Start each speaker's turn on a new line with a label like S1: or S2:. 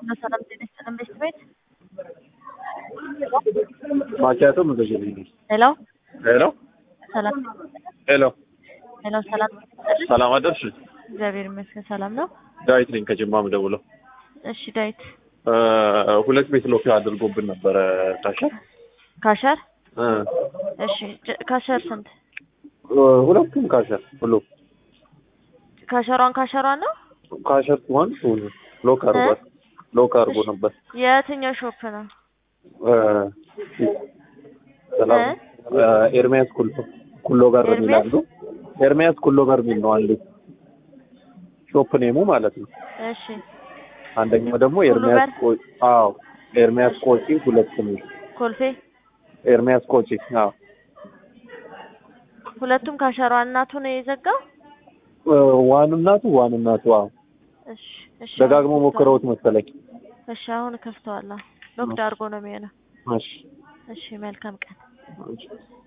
S1: ሰላም ጤና ይስጥልን ቤት ቤት
S2: ማኪያቶ ምዘሽልኝ
S1: ሄሎ
S2: ሄሎ
S1: ሰላም
S2: ሄሎ
S1: ሄሎ ሰላም ይስጥልን
S2: ሰላም አደርሽ
S1: እግዚአብሔር ይመስገን ሰላም ነው
S2: ዳዊት ነኝ ከጅማ ምደውለው
S1: እሺ ዳዊት
S2: ሁለት ቤት ሎክ አድርጎብን ነበረ ታሸር
S1: ካሸር
S2: እ
S1: እሺ ጀ- ካሸር ስንት
S2: ሁለቱም ካሸር ሁሉ
S1: ካሸሯን ካሸሯን ነው
S2: ካሸር ሲሆን ሎክ አድርጓል ሎክ አድርጎ ነበር
S1: የትኛው ሾፕ ነው
S2: እ ሰላም እ ኤርሚያስ ኩሎ ኩሎ ጋር የሚል
S1: ኤርሚያስ?
S2: አንዱ ኤርሚያስ ኩሎ ጋር የሚል ነው አንዱ ሾፕ ኔሙ ማለት ነው
S1: እሺ
S2: አንደኛው ደግሞ
S1: ኩሎ
S2: ኤርሚያስ
S1: ጋር?
S2: ቆ አዎ ኤርሚያስ ቆጪ ሁለት ነው
S1: ኮልፌ
S2: ኤርሚያስ ቆጪ አዎ
S1: ሁለቱም ካሸሯ እናቱ ነው የዘጋው
S2: እ ዋን እናቱ ዋን እናቱ አዎ
S1: እሺ እሺ
S2: ደጋግሞ
S1: አሁን
S2: ሞክረውት መሰለኝ
S1: እሺ አሁን ከፍተዋለሁ ሎክድ አድርጎ ነው የሚሆነው
S2: እሺ
S1: እሺ መልካም ቀን
S2: እሺ